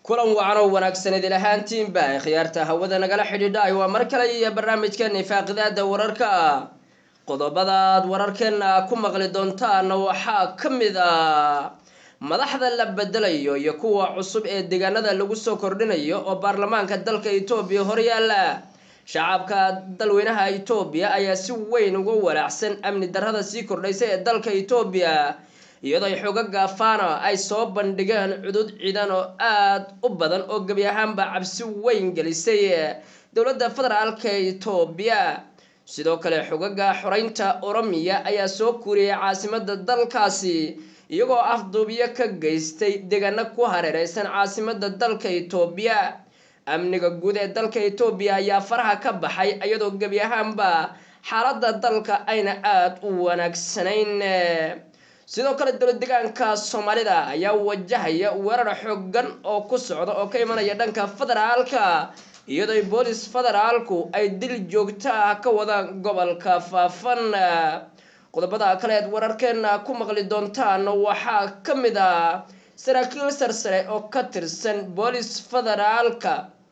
kulan wacan oo wanaagsan idil ahaantiinba ee khiyaarta hawada nagala xidhiidha waa mar kale iyo barnaamijkeena faaqidaada wararka qodobadaad wararkeena ku maqli doontaan waxaa ka mid a madaxda la bedelayo iyo kuwa cusub ee deegaanada lagu soo kordhinayo oo baarlamaanka dalka etoobiya horyaala shacabka dalweynaha etoobiya ayaa si weyn uga walaacsan amni darrada sii kordhaysa ee dalka etoobiya iyadoo ay xooga gaafana ay soo bandhigeen cudud ciidan oo aada u badan oo gebi ahaanba cabsi weyn gelisay dowladda federaalka etoobiya sidoo kale xogaga xoreynta oromiya ayaa soo kuuriyay caasimada dalkaasi iyagoo afduubyo ka geystay deegaano ku hareereysan caasimada dalka etoobiya amniga guud ee dalka etoobiya ayaa faraha ka baxay iyadoo gebi ahaanba xaalada dalka ayna aada u wanaagsanayn sidoo kale dowlad deegaanka soomaalida ayaa wajahaya weerar xoogan oo ku socda oo ka imanaya dhanka federaalka iyadoo boolis federaalku ay dil joogto ah ka wadaan gobolka faafan qodobada kale eed wararkeena ku maqli doontaan waxaa ka mid ah saraakiil sarsare oo ka tirsan boolis federaalka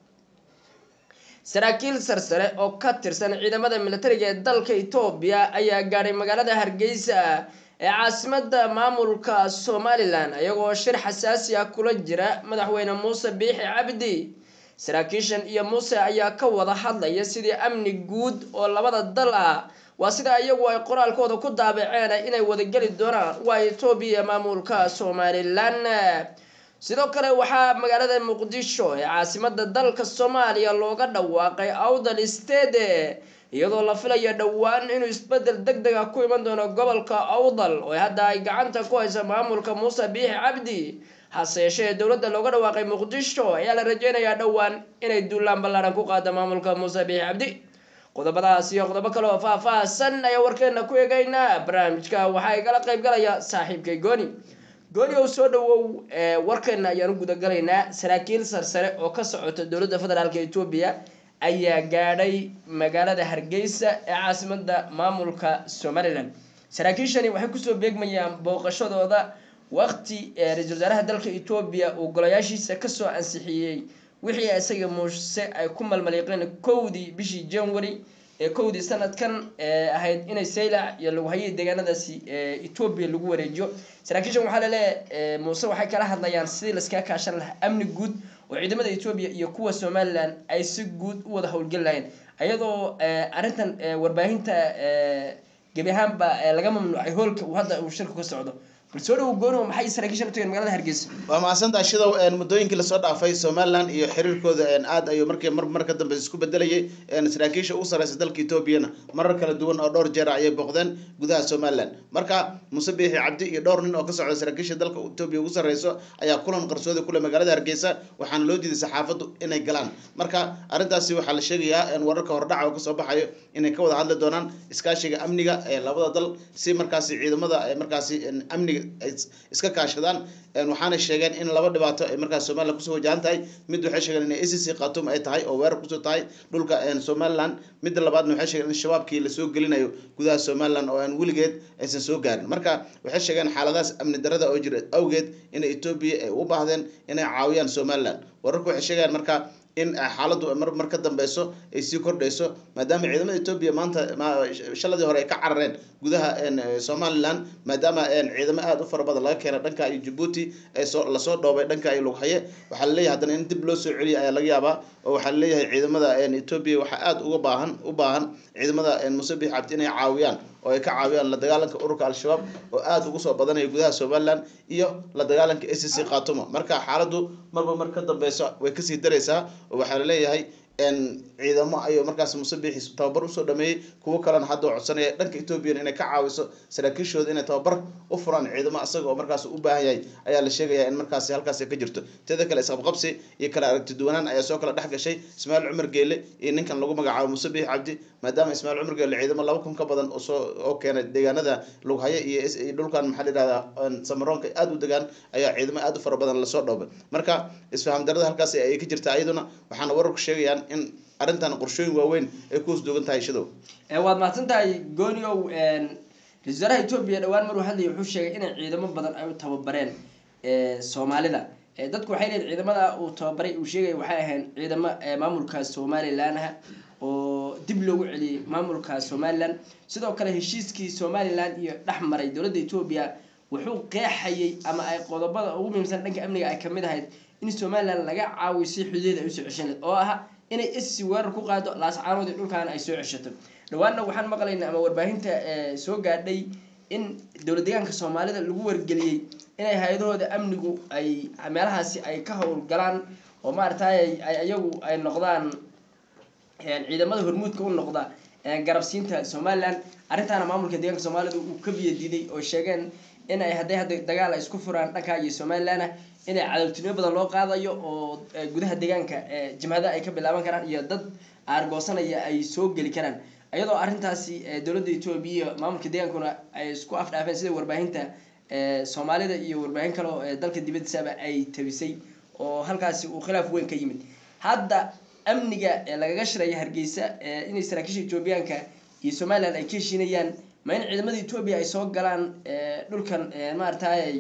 saraakiil sarsare oo ka tirsan ciidamada militariga ee dalka etoobiya ayaa gaadhay magaalada hargeysa ee caasimada maamulka somalilan iyagoo shir xasaasi ah kula jira madaxweyne muuse biixi cabdi saraakiishan iyo muuse ayaa ka wada hadlaya sidii amni guud oo labada dal ah waa sida iyagu ay qoraalkooda ku daabaceen inay wadageli doonaan waa etoobiya maamulka somalilan sidoo kale waxaa magaalada muqdisho ee caasimada dalka soomaaliya looga dhawaaqay awdal stede iyadoo la filayo dhowaan inuu isbedel deg deg ah ku iman doono gobolka awdal oo hadda ay gacanta ku hayso maamulka muuse biixi cabdi hase yeeshee dowladda looga dhawaaqay muqdisho ayaa la rajeynayaa dhowaan inay duulaan ballaaran ku qaado maamulka muuse biixi cabdi qodobadaas iyo qodobo kale oo faah-faahsan ayaa warkeena ku eegaynaa barnaamijka waxaa igala qayb galaya saaxiibkay gooni gooni ow soo dhawow warkeena ayaan u gudagalaynaa saraakiil sarsare oo ka socota dowladda federaalk etoobiya ayaa gaadhay magaalada hargeysa ee caasimada maamulka somalilan saraakiishani waxay kusoo beegmayaan booqashadooda waqti ra-isul wasaaraha dalka etoobiya uu golayaashiisa kasoo ansixiyey wixii isaga muuse ay ku malmaliiqeen kowdii bishii january ee kowdii sanadkan ahayd inay saylac iyo lagu hayay deegaanadaasi etoobiya lagu wareejiyo saraakiishan waxaa laleeyahay muuse waxay kala hadlayaan sidii laskaga kaashan lahaa amni guud oo ciidamada etoobiya iyo kuwa somalilan ay si guud u wada howlgeli lahayn ayadoo arrintan warbaahinta gebi ahaanba laga mamnuucay hoolka uu hadda uu shirku ka socdo bal soo dhawo gooni maxay saraakiishan utageen magaalada hargeysa waa mahadsantaha shidow muddooyinkii lasoo dhaafay somalilan iyo xiriirkooda aad ayuu markii mar mar ka dambe isku bedelayay saraakiisha ugu sareysa dalka etoobiyana marar kala duwan oo dhowr jeer ayay booqdeen gudaha somalilan marka muuse biixi cabdi iyo dhowr nin oo ka socda saraakiisha dalka etoobiya ugu sareyso ayaa kulan qarsoodi kule magaalada hargeysa waxaana loo diiday saxaafaddu inay galaan marka arrintaasi waxaa la sheegayaa wararka hordhaca oo kasoo baxayo inay ka wada hadli doonaan iskaashiga amniga ee labada dal si markaasi ciidamada markaasi amniga iska kaashadaan waxaana sheegeen in laba dhibaato ay markaas somalilan kusoo wajahan tahay mid waxay sheegeen inay acc khatum ay tahay oo weerar kusoo tahay dhulka somalilan midda labaadna waxay sheegeen in shabaabkii lasoo gelinayo gudaha somalilan oo aan weligeed aysan soo gaarin marka waxay sheegeen xaaladahaas amni darada oo jira awgeed in etoobiya ay u baahdeen inay caawiyaan somalilan wararku waxay sheegayaan marka in xaaladdu mar mar ka dambeyso ay sii kordhayso maadaama ciidamada etoobiya maanta shaladii hore ay ka carareen gudaha somalilan maadaama ciidamo aada u fara badan laga keena dhanka iyo jabuuti soo lasoo dhoobay dhanka iyo lughaye waxaa laleeyahay haddana in dib loo soo celiya ayaa laga yaabaa oo waxaa laleeyahay ciidamada etoobiya waxaa aada uga baahan u baahan ciidamada muuse biix cabdi inay caawiyaan oo ay ka caawiyaan la dagaalanka ururka al-shabaab oo aada ugu soo badanaya gudaha somalilan iyo la dagaalanka a c c khaatumo marka xaaladdu marba mar ka dambeyso way kasii dareysaa oo waxaa laleeyahay ciidamo ayuu markaas muuse biixi tababar usoo dhameeyey kuwo kalena hadda codsanaya dhanka ethoobiyan inay ka caawiso saraakiishooda inay tababar u furaan ciidamo isaga oo markaas u baahan yahay ayaa la sheegaya in markaasi halkaasi ka jirto teeda kale isqabqabsi iyo kala aragti duwanaan ayaa soo kala dhex gashay ismaaciil cumar geele iyo ninkan lagu magacaabo muuse biixi cabdi maadaama ismaaciil cumar geele ciidamo laba kun ka badan oo soo oo keenay deegaanada lughaye iyo dhulkan maxaa la yihahdaa samaroonka aada u degaan ayaa ciidamo aada u fara badan lasoo dhoobay marka isfaham darada halkaasi ayay ka jirtaa iyaduna waxaana wararku sheegayaan in arrintan qorshooyin waaweyn ay ku hosdoogan tahay shadow waad mahadsan tahay gooniow ra-isul wasaaraha etoobiya dhowaan maruu hadlaya wuxuu sheegay inay ciidamo badan ay u tababareen soomaalida dadku waxay leeyihin ciidamada uu tababaray uu sheegaya waxay ahayn ciidamo maamulka somalilan ah oo dib loogu celiyey maamulka somalilan sidoo kale heshiiskii somalilan iyo dhex maray dowladda etoobiya wuxuu qeexayay ama ay qodobada ugu muhiimsan dhanka amniga ay kamid ahayd in somalilan laga caawiyo si xuduudeeda ay usoo ceshan lahed oo ah inay esi weerar ku qaado laascaanood iyo dhulkaana ay soo ceshato dhawaanna waxaan maqlaynaa ama warbaahinta soo gaadhay in dowlad deegaanka soomaalida lagu wargeliyey inay hay-adahooda amnigu ay meelahaasi ay ka howlgalaan oo maaragtay ay iyagu ay noqdaan ciidamada hormuudka u noqda garabsiinta somalilan arrintaana maamulka deegaanka soomaalida uu ka biyadiiday oo sheegeen in ay hadday hadda dagaal ay isku furaan dhankaa iyo somalilanah inay cadowtinimo badan loo qaadayo oo gudaha deegaanka jimhada ay ka bilaaban karaan iyo dad aargoosanaya ay soo geli karaan iyadoo arrintaasi dowladda etoobiya maamulka deegaankuna ay isku afdhaafeen sida warbaahinta soomaalida iyo warbaahin kale oo dalka dibadiisaba ay tabisay oo halkaasi uu khilaaf weyn ka yimid hadda amniga lagaga shiraya hargeysa inay saraakiisha etoobiyaanka iyo somalilan ay ka heshiinayaan ma in ciidamada etoobiya ay soo galaan dhulkan maaragtay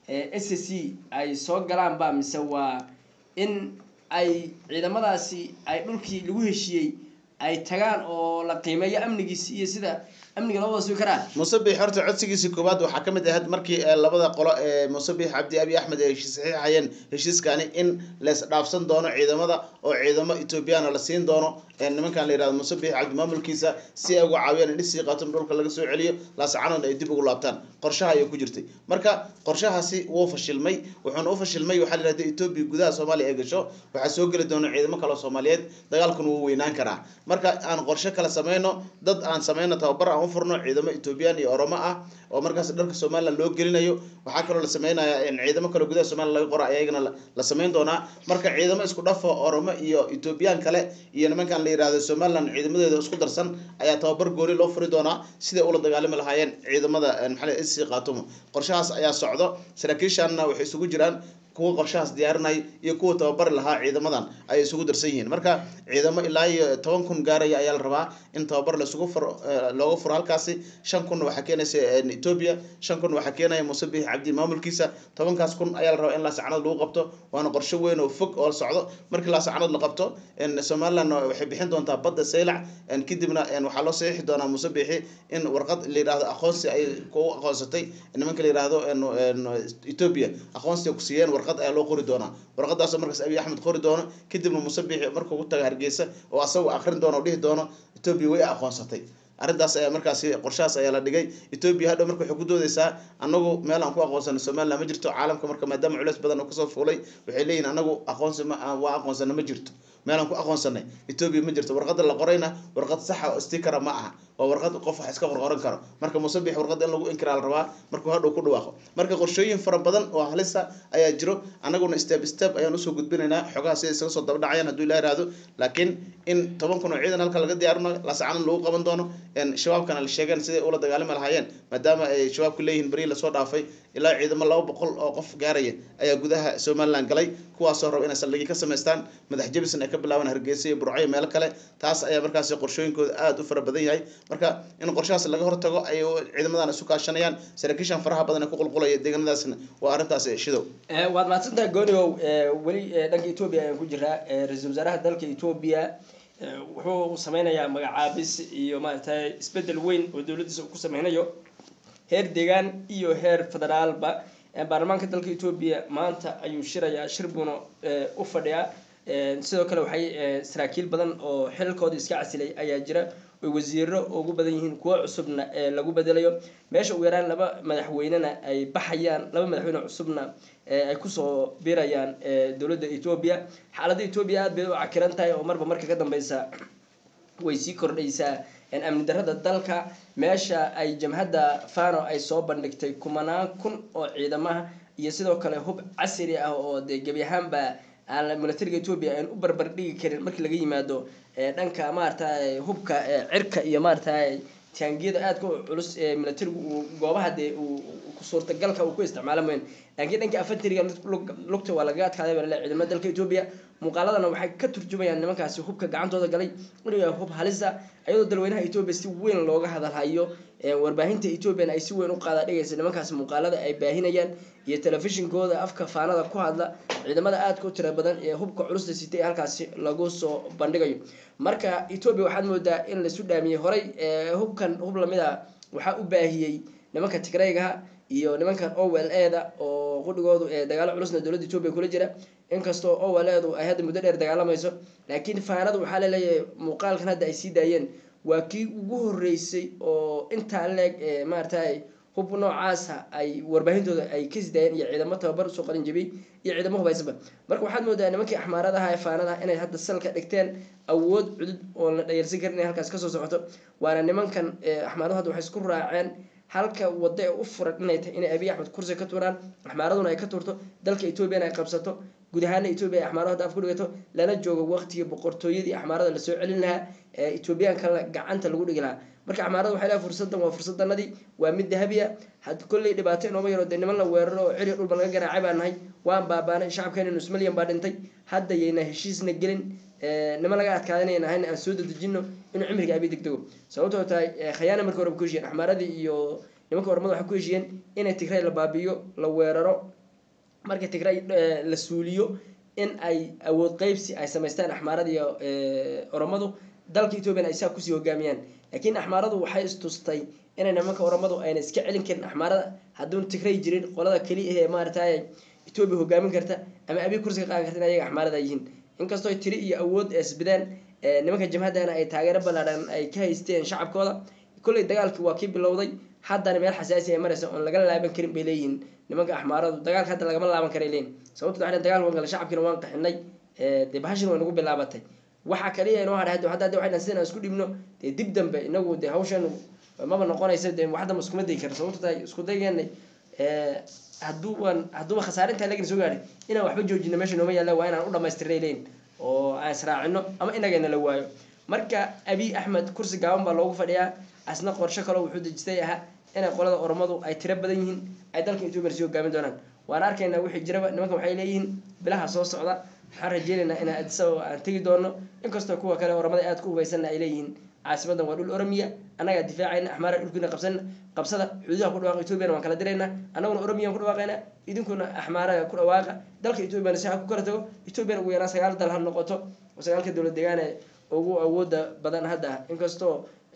s c ay soo galaan ba mise waa in ay ciidamadaasi ay dhulkii lagu heshiiyey ay tagaan oo la qiimeeyo amnigiisi iyo sida amniga loo wada sugi karaa musabix horta codsigiisii koowaad waxaa kamid ahayd markii labada qolo ee musabix cabdi abi axmed ay saxiixayeen heshiiskani in lees dhaafsan doono ciidamada oo ciidamo ethoobiyaana la siin doono nimankan la yihahdo musabix cabdi maamulkiisa si ay uga caawiyaan in isii qaato dhulka laga soo celiyo laascanood ay dib ugu laabtaan qorshaha ayay ku jirtay marka qorshahaasi wuu fashilmay wuxuuna u fashilmay waxaa la yihahda etoobiya gudaha soomaaliya ay gasho waxaa soo geli doona ciidamo kale soomaaliyeed dagaalkuna wuu weynaan karaa marka aan qorshe kale sameyno dad aan sameyno tababar aan u furno ciidamo ethoobiyan iyo oromo ah oo markaas dharka somalilan loo gelinayo waxaa kaloo la sameynaya ciidamo kaloo gudaha somalilan laga qora ayagana la sameyn doonaa marka ciidamo isku dhafo oromo iyo ethoobiyan kale iyo nimankan la yihahdo somalilan ciidamadeeda isku darsan ayaa tababar gooni loo furi doonaa siday ula dagaalami lahaayeen ciidamada maxaa sc qaatumo qorshahaas ayaa socdo saraakiishanna waxay isugu jiraan kuwa qorshahaas diyaarinay iyo kuwa tababari lahaa ciidamadan ayay isugu darsan yihiin marka ciidamo ilaa iyo toban kun gaaraya ayaa la rabaa in tababar laisugu furo looga furo halkaasi shan kun waxaa keenaysa etoobiya shan kun waxaa keenaya musabix cabdi maamulkiisa tobankaas kun ayaa la rabaa in laasacanood lagu qabto waana qorshe weyn oo fog oo socdo markii laasacanood la qabto somaliland waxay bixin doontaa badda saylac kadibna waxaa loo saxiixi doonaa musabixi in warqad la yihahdo aqoonsi ay ku aqoonsatay nimanka la yihahdo etoobiya aqoonsi ku siiyeen warqad ayaa loo qori doonaa warqadaasoo markaas abiy axmed qori doono kadibna musabixi markuu ku taga hargeysa oo asagu akrin doono o dhihi doono etoobiya way aqoonsatay arrintaas ayaa markaasi qorshahaas ayaa la dhigay etoobiya hadhow marka waxay ku doodeysaa anagu meel aan ku aqoonsano somalilan ma jirto caalamka marka maadaama culeys badan oo kasoo fuulay waxay leeyihin anagu aqoonsi ma waa aqoonsana ma jirto meelaan ku aqoonsanay etoobiya ma jirto warqada la qorayna warqad saxa oo stikara ma aha waa warqad qof wax iska qorqoran karo marka musabix warqada in lagu inkiraa la rabaa markuu hadhow ku dhawaaqo marka qorshooyin fara badan oo halisa ayaa jiro anaguna step step ayaan usoo gudbinaynaa xogaha sida isaga soo dabadhacayaan hadduu ilaa ihahdo laakiin in toban kun oo ciidan halka laga diyaarino laascanan lagu qaban doono shabaabkana la sheegeen siday ula dagaalami lahaayeen maadaama ay shabaabku leeyihiin beri lasoo dhaafay ilaa ciidamo laba boqol oo qof gaaraya ayaa gudaha somalilan galay kuwaasoo raba inay saldhigii ka samaystaan madax jebisna ay ka bilaabaan hargeysa iyo burco iyo meelo kale taas ayaa markaasi qorshooyinkooda aada u fara badan yahay marka in qorshahaas laga hortago ay ciidamadan isu kaashanayaan saraakiishan faraha badan ee ku qulqulaya deegaanadaasna waa arrintaas shidow waad mahadsantaha gooniow weli dhanka etoobiya ayaan ku jiraa ra-iisul wasaaraha dalka etoobiya wuxuu sameynayaa magacaabis iyo maaragtay isbedel weyn oo dowladdiisa uu ku sameynayo heer deegaan iyo heer federaalba baarlamaanka dalka etoobiya maanta ayuu shirayaa shir buuna u fadhiyaa sidoo kale waxay saraakiil badan oo xilalkooda iska casilay ayaa jira oy wasiiro ugu badan yihiin kuwo cusubna lagu bedelayo meesha ugu yaraan laba madaxweynena ay baxayaan laba madaxweyne cusubna ay kusoo birayaan dowladda etoobiya xaaladda etoobiya aad bay u cakiran tahay oo marba marka ka dambeysa way sii kordhaysaa amni darrada dalka meesha ay jamhadda fano ay soo bandhigtay kumanaan kun oo ciidamaha iyo sidoo kale hub casri ah oo dee gebi ahaanba aan militariga etoobiya aan u barbar dhigi karin markii laga yimaado dhanka maaragtay hubka cirka iyo maaragtay taangiyada aadka u culus ee militarigu uu goobaha dee uu suurtagalka uu ku isticmaalo mayn laakiin dhanka afatiriga lugta waa lagaga adkaaday baa laleeyahay ciidamada dalka etoobiya muuqaaladana waxay ka turjumayaan nimankaasi hubka gacantooda galay inuu yahay hub halisa iyadoo dalweynaha etoobiya si weyn looga hadalhayo warbaahinta ethoobiyan ay si weyn u qaada dhigaysa nimankaas muuqaalada ay baahinayaan iyo telefishinkooda afka faanada ku hadla ciidamada aadka u tira badan ee hubka culusta sitay halkaasi lagu soo bandhigayo marka etoobiya waxaad moodaa in laisu dhaamiyey horay hubkan hub lamid a waxaa u baahiyey nimanka tigraygaha iyo nimankan owel eeda oo qudhigoodu ee dagaalo culusna dowladda etoobiya kula jira inkastoo owel eedu ay hadda muddo dheer dagaalamayso laakiin faanadu waxaa laleeyahay muuqaalkan hadda ay sii daayeen waa kii ugu horeysay oo intaa leeg maaratay hub noocaasa ay warbaahintooda ay kasii daayeen iyo ciidamo tababar usoo qalin jabiyey iyo ciidamo hubaysanba marka waxaad moodaa nimankii axmaaradaha ee faanadaha inay hadda salka dhigteen awood cudud oon la dhayarsan karin inay halkaas kasoo socoto waana nimankan axmaaradu hadda waxay isku raaceen halka wada ee u furan inay tahay inay abiy axmed kursi ka tuuraan axmaaraduna ay ka tuurto dalka etoobiyana ay qabsato guud ahaana etoobiya ay axmaarado hadda af ku dhigato lana joogo waqtigii boqortooyadii axmaarada lasoo celin lahaa ee etoobiyaanka gacanta lagu dhigi lahaa marka axmaarada waxay leehay fursadan waa fursadanadii waa mid dahabiya had kolley dhibaato inooma yaro dee niman la weeraro oo ciri dhulba laga garaacay baan nahay waan baabaanay shacabkeena nus milyan baa dhintay hadda yayna heshiisna gelin niman laga adkaadanayna ahayn aan soo dadejino inuu cimriga abi degdego sababtoo tahay khayaana marka hore ku heshiyeen axmaaradii iyo nimanka ormada waxay ku heshiyeen inay tigray la baabi'iyo la weeraro marka tigray la suuliyo in ay awood qeybsi ay samaystaan axmaarada iyo oromadu dalka ethoobiyan ay saa kusii hogaamiyaan laakiin axmaaradu waxay istustay inay nimanka oromadu ayna iska celin karin axmaarada hadduun tigray jirin qolada keliya ee maaratay etoobiya hogaamin karta ama abi kursiga qaadan karta in ayaga axmaarada yihiin inkastoo tiri iyo awood isbideen nimanka jamhadana ay taageero ballaadhan ay ka haysteen shacabkooda kolley dagaalkii waa kii bilowday haddana meel xasaasi ay maraysa oon laga laaban karin bay leeyihiin nimanka axmaaradu dagaalka hadda lagama laaban karay leeyihin sababto waa dagaal waan gala shacabkiina waan qaxinay dee bahashina way nagu bilaabatay waxa kaliya inoo hadhay hadda hadda waxay sidaan isku dhibno dee dib dambe inagu dee hawshan maba noqonaysa dee waxda ma iskuma dayi kara sababto tahay isku daygeenay hadduu waan hadduuba khasaare intaa lagin soo gaadhay inaan waxba joojino meesha nooma yaalla waa inaan u dhamaystiray leyn oo aan israacino ama inagayna la waayo marka abiy axmed kursi gaaban baa loogu fadhiyaa asna qorsho kaleo wuxuu dejistay ahaa inay qolada oromadu ay tiro badan yihiin ay dalka etoobiya sii hogaamin doonaan waan arkaynaa wixii jiraba nimankan waxay leeyihiin bilaha soo socda waxaan rajeynaynaa inaan adisababa aan tegi doono inkastoo kuwa kale oramada aad ku hubaysanna ay leeyihiin caasimadan waa dhul oromiya annagaa difaacayna axmaara dhulkiina qabsan qabsada xuduudaha ku dhawaaqa etoobiyana waan kala diraynaa annaguna oromiyaan ku dhawaaqaynaa idinkuna axmaaraga ku dhawaaqa dalka etoobiyana si ha ku kala tago etoobiyana ugu yaraan sagaal dal ha noqoto sagaalka dowlad deegaane ugu awooda badan hadda inkastoo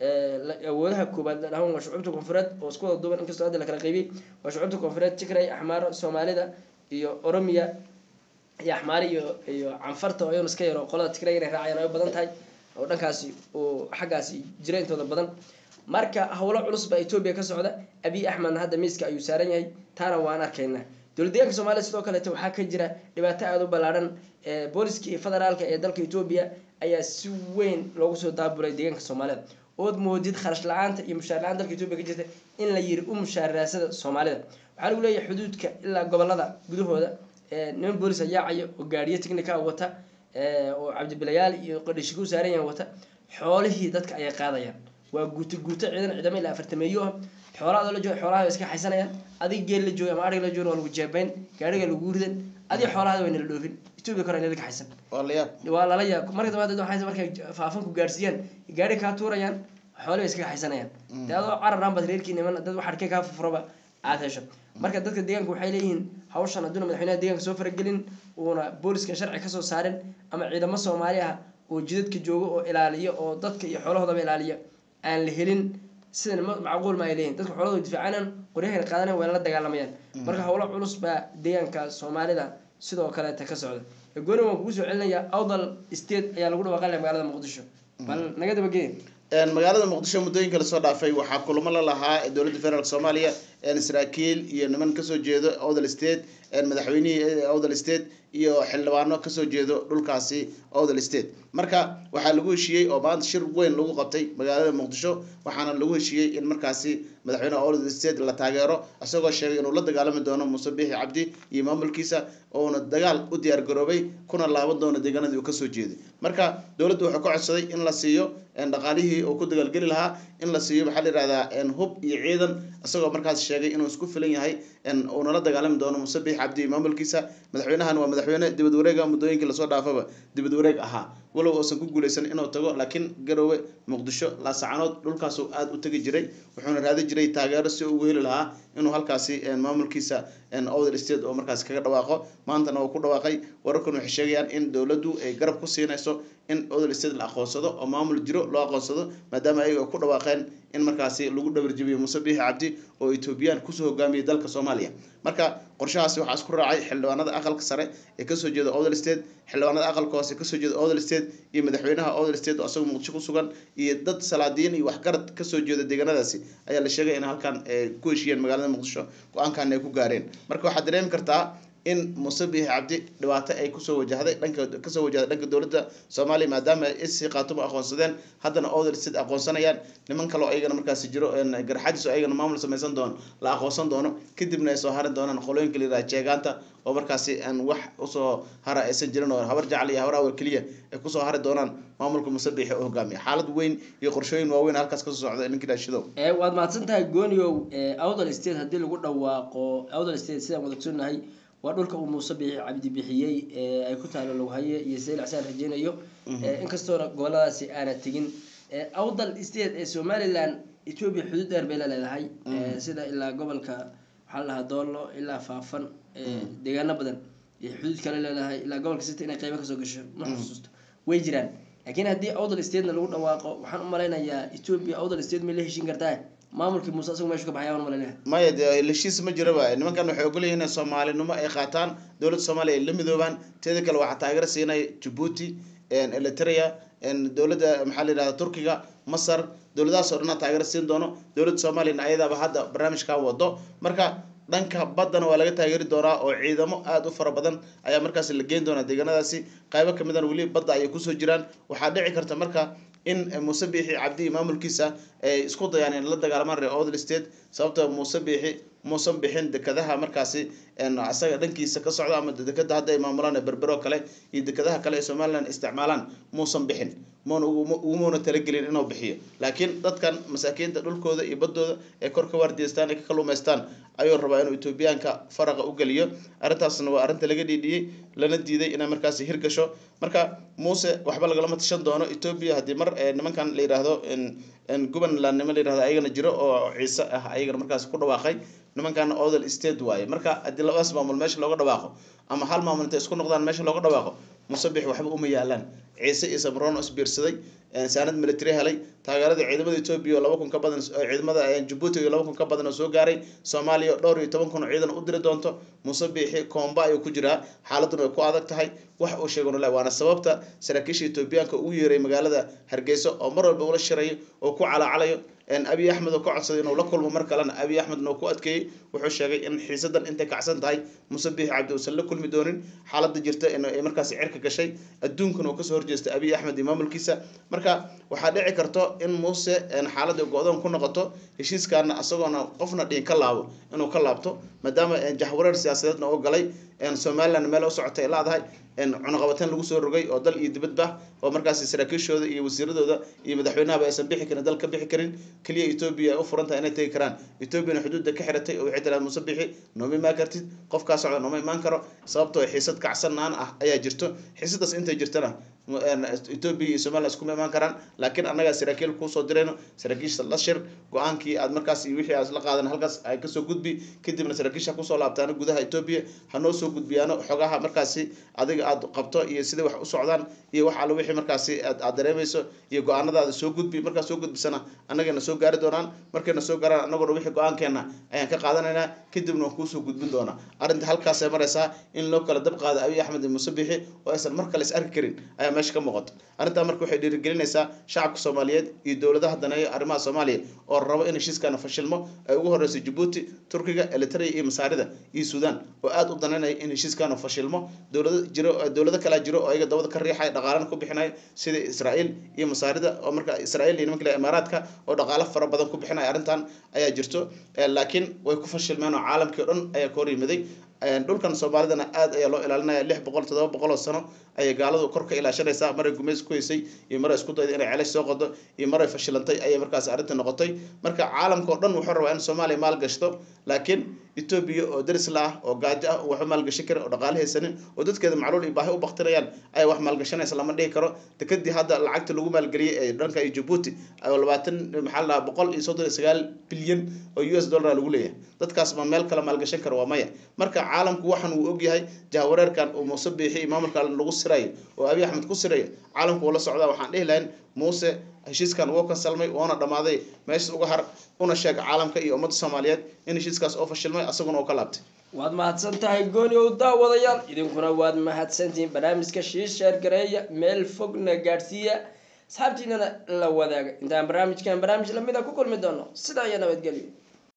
awoodaha koobaad la dhahan waa shucuubta koonfureed oo isku wada duuban inkastoo hadda la kala qaybiyey waa shucuubta koonfureed tigray axmaaro soomaalida iyo oromiya iyo axmaari iyo iyo canfarta oo iyaduna iska yaro qolada tigray inay raacayaan ay badan tahay oo dhankaasi oo xaggaasi jira intooda badan marka howlo culus baa etoobiya ka socda abiy axmedna hadda miiska ayuu saaran yahay taana waan arkaynaa dowlad deegaanka soomaliya sidoo kaleete waxaa ka jira dhibaato aada u ballaadhan booliskii federaalka ee dalka etoobiya ayaa si weyn loogu soo daabulay deegaanka soomaalida ood moodid kharash la-aanta iyo mushaar la-aan dalka etoobiya ka jirta in la yiri u mushaaraasada soomaalida waxaa lagu leeyahay xuduudka ilaa gobolada gudahooda niman boolis ayaacaya oo gaadhiyo technica wata oo cabdibilayaal iyo qadhishi ku saaran yahan wata xoolihii dadka ayay qaadayaan waa guuto guuto ciidan ciidamo ilaa afartameeyo ah xoolaha la jooga xoolaha iska xaysanayaan adig geel la jooga ama arig la jooga waa lagu jeebayn gaariga lagu ridan adig xoolaha waa nala dhoofin etoobiya kore nala kaxaysan waa la yaab waa lala yaab marka dambe waxay markay faafanku gaarsiiyaan gaari kaa tuurayaan xoolihi iskaga xaysanayaan dee adoo cararaan baad reerkii niman dad wax arkay kaa fufuraba aad hesho marka dadka deegaanka waxay leeyihiin hawshan hadduuna madaxweynaha deegaanka soo faragelin uuna booliska sharci kasoo saarin ama ciidamo soomaali ah oo jidadka jooga oo ilaaliya oo dadka iyo xoolahoodaba ilaaliya aan la helin sidan macquul ma ay leeyihin dadka xoolahooda difaacanan qoryahayna qaadanan wayna la dagaalamayaan marka howlo culus baa deegaanka soomaalida sidoo kaleeta ka socda gooni waan kugu soo celinayaa awdal state ayaa lagu dhawaaqanaya magaalada muqdisho bal naga dabagee magaalada muqdisho muddooyinka lasoo dhaafay waxaa kulamo la lahaa dowladda federaalk soomaaliya saraakiil iyo niman kasoo jeedo awdal state madaxweynihii awdal state iyo xildhibaano kasoo jeedo dhulkaasi awdal state marka waxaa lagu heshiiyey oo maanta shir weyn lagu qabtay magaalada muqdisho waxaana lagu heshiiyey in markaasi madaxweyneha awdal state la taageero isagoo sheegay inuu la dagaalami doono muuse biixi cabdi iyo maamulkiisa ouna dagaal u diyaar garoobay kuna laaban doono deegaanadii uu kasoo jeeday marka dowladdu wuxuu ka codsaday in la siiyo dhaqaalihii uu ku dagaalgeli lahaa in la siiyo maxaa la yihahdaa hub iyo ciidan isagoo markaas sheegay inuu isku filan yahay uu nala dagaalami doono musabix cabdi iyo maamulkiisa madaxweynahan waa madaxweyne dibad wareega muddooyinkii lasoo dhaafaba dibad wareeg ahaa walow uusan ku guuleysan inuu tago laakiin garowe muqdisho laasacanood dhulkaasuu aada u tegi jiray wuxuuna raadi jiray taageero si ugu heli lahaa inuu halkaasi maamulkiisa other state oo markaasi kaga dhawaaqo maantana uu ku dhawaaqay wararkan waxay sheegayaan in dowladdu ay garab ku siinayso in other state la aqoonsado oo maamul jiro loo aqoonsado maadaama ayaga ku dhawaaqeen in markaasi lagu dhabarjabiyo muuse biixi cabdi oo etoobiyaan kusoo hogaamiyay dalka soomaaliya marka qorshahaasi waxaa isku raacay xildhibaanada aqalka sare ee kasoo jeeda other state xildhibaanada aqalka hoose kasoo jeeda other state iyo madaxweynaha other state oo asagoo muqdisho ku sugan iyo dad salaadiin iyo waxgarad kasoo jeeda deegaanadaasi ayaa la sheegay in halkan ku heshiiyeen magaalada muqdisho go-aankan ay ku gaareen marka waxaad dareemi kartaa in muuse biixi cabdi dhibaato ay kusoo wajahday dhanka kasoo wajahday dhanka dowladda soomaaliya maadaama ay isii qaatumo aqoonsadeen haddana other state aqoonsanayaan niman kaleo ayagana markaasi jiro garxadiis oo ayagana maamul samaysan doono la aqoonsan doono kadibna ay soo hari doonaan qolooyinka la yiraha jeegaanta oo markaasi aan wax usoo hara aysan jirin oo habar jacal iyo habar awar keliya ay kusoo hari doonaan maamulka muuse biixi oo hogaamiya xaalad weyn iyo qorshooyin waaweyn halkaas kasoo socda ninkii dhaashidow waad mahadsan tahay gooniow outer state haddii lagu dhawaaqo outer state sidaan wada ogsoonnahay waa dhulka uu muuse biixi cabdi bixiyey ay ku taalo loghaye iyo saylac saan rajeynayo inkastoona goboladaasi aana tegin awdal state ee somaliland ethiopia xuduud dheer bay la leedahay sida ilaa gobolka waxaa la dhahaa doolo ilaa faafan deegaano badan iyo xuduud kale leedahay ilaa gobolka city inay qeybo kasoo gasho ma xusuusto way jiraan laakiin haddii awdal statena lagu dhawaaqo waxaan u malaynayaa ethiopia awdal state may la heshin kartaa maamulkii muuse asagu meeshu ka baxaya aan malaynayaa maya dee heshiis ma jiraba nimankan waxay ogolyihiin in soomaalinimo ay qaataan dowladda soomaaliya ay la midoobaan teeda kale waxaa taageero siinay jabuuti eritrea dowladda maxaa la yidhahda turkiga masar dowladahaas oo dhanaa taageero siin doono dowladda soomaaliyana ayadaaba hadda barnaamijkaa wado marka dhanka baddana waa laga taageeri doonaa oo ciidamo aada u fara badan ayaa markaasi la geyn doonaa deegaanadaasi qaybo kamidana weli badda ayay kusoo jiraan waxaa dhici karta marka in muuse biixi cabdi iyo maamulkiisa ay isku dayaan in la dagaalamaan reer other state sababta muuse biixi muusan bixin dekadaha markaasi isaga dhankiisa ka socda ama dekada hadda ay maamulaan berbero kale iyo dekadaha kale ee somaliland isticmaalaan muusan bixin muna ugumuna talagelin inuu bixiyo laakiin dadkan masaakiinta dhulkooda iyo baddooda ee kor ka waardiyeystaan ee ka kaluumaystaan ayuu rabaa inuu etoobiyaanka faraqa u geliyo arrintaasna waa arrinta laga dhiidhiyey lana diiday inay markaasi hirgasho marka muuse waxba lagalama tashan doono etoobiya haddii mar nimankan la yidhaahdo gobanland nima la yirahdo ayagana jiro oo ciise ah ayagana markaasi ku dhawaaqay nimankana other state waaye marka haddii labadaas maamul meesha looga dhawaaqo ama hal maamul intay isku noqdaan meesha looga dhawaaqo musabix waxba uma yaalaan ciise iyo samroon oo isbiirsaday saanad military helay taageerada ciidamada etoobiya oo laba kun ka badan ciidamada jabuuti iyo laba kun ka badan oo soo gaaray soomaaliya dhowr iyo toban kun oo ciidan u diri doonto musabixi koomba ayuu ku jiraa xaaladuna way ku adag tahay wax uu sheegano le waana sababta saraakiisha etoobiyaanka ugu yeeray magaalada hargeysa oo mar walba ula shirayo oo ku calaacalayo abiy axmed oo ka codsaday inuu la kulmo mar kalena abiy axmedna uu ku adkeeyey wuxuu sheegay in xiisadan intay kacsan tahay muuse biixi cabdi uusan la kulmi doonin xaalada jirta in ay markaasi cirka gashay adduunkana uu kasoo horjeestay abiy axmed iyo maamulkiisa marka waxaa dhici karto in muuse xaalada go-doon ku noqoto heshiiskaana isagoona qofna dhiin ka laabo inuu ka laabto maadaama jahwareer siyaasadeedna uu galay somaliland meel u socotay laadahay cunaqabateen lagu soo rogay oo dal iyo dibadba oo markaasi saraakiishooda iyo wasiiradooda iyo madaxweynahaba aysan bixi karin dal ka bixi karin keliya etoobiya ay u furan tahay inay tegi karaan etoobiyana xuduudda ka xiratay oo waxay tiraad muuse bixi nooma imaan kartid qofkaa socda nooma imaan karo sababtoo xiisad kacsanaan ah ayaa jirto xiisadaas intay jirtana etoobiya iyo somaliland iskuma imaan karaan laakiin annagaa saraakiil kuusoo dirayno saraakiisha la shir go-aankii aad markaas iyo wixii aad la qaadan halkaas ay kasoo gudbi kadibna saraakiisha kusoo laabtaano gudaha etoobiya hanoo soo gudbiyaano xogaha markaasi adiga aad qabto iyo siday wax u socdaan iyo wax alle wixii markaasi aad dareemayso iyo go-aanadaada soo gudbi markaas soo gudbisana annagana soo gaari doonaan markayna soo gaaraan annaguna wixii go-aankeena ayaan ka qaadanaynaa kadibna waan kuusoo gudbin doonaa arrinta halkaasay maraysaa in loo kala dab qaado abiy axmed iyo muuse bixi oo aysan mar kale is arki karin ayaa meesha ka muuqato arrintaa marka waxay dhiirigelinaysaa shacabka soomaaliyeed iyo dowladaha daneeya arrimaha soomaaliya oo rabo in heshiiskana fashilmo ay ugu horeyso jabuuti turkiga eritrea iyo masaarida iyo suudaan oo aada u danaynaya in heshiiskana fashilmo dowlado jiro dowlado kalaa jiro oo ayaga dabada ka riixaya dhaqaalana ku bixinaya sida israa'iil iyo masaarida oo marka israa'iil iyo nimanka imaaraadka oo dhaqaalo fara badan ku bixinaya arrintan ayaa jirto laakiin way ku fashilmeen oo caalamkii o dhan ayaa ka hor yimiday dhulkan soomaalidana aad ayaa loo ilaalinaya lix boqol toddoba boqol oo sano ayay gaaladu kor ka ilaashanaysaa maray gumeys ku heysay iyo maray isku dayda inay celash soo qodo iyo maray fashilantay ayay markaas arrinta noqotay marka caalamka oo dhan wuxuu rabaa in soomaaliya maal gashto laakiin etoobiya oo daris la ah oo gaajo ah oo waxba maalgashan karin oo dhaqaale haysanin oo dadkeeda macluul iyo baahi u baktinayaan ayaa wax maalgashanaysa lama dhihi karo dekadii hadda lacagta lagu maalgeliyey ee dhanka iyo jabuuti oo labaatan maxaa la dhahaa boqol iyo soddon iyo sagaal bilyan oo u s dollar lagu leeyahay dadkaas ma meel kale maalgashan karo waa maya marka caalamku waxan uu ogyahay jahwareerkan uu muuse biixi iyo maamulka lagu sirayo oo abiy axmed ku sirayo caalamku uu la socdaa waxaan dhihi lahayn muuse heshiiskan wuu kansalmay woona dhammaaday meeshas uga har una sheeg caalamka iyo ummadda soomaaliyeed in heshiiskaas oo fashilmay asaguna uu ka laabtay waad mahadsan tahay gooni ow daawadayaal idinkuna waad mahadsantihiin barnaamijka shiisheer gareeya meel fogna gaadhsiiya asxaabtiinana la wadaaga intaan barnaamijkan barnaamij lamida ku kulmi doono sidaa iyo nabadgelyo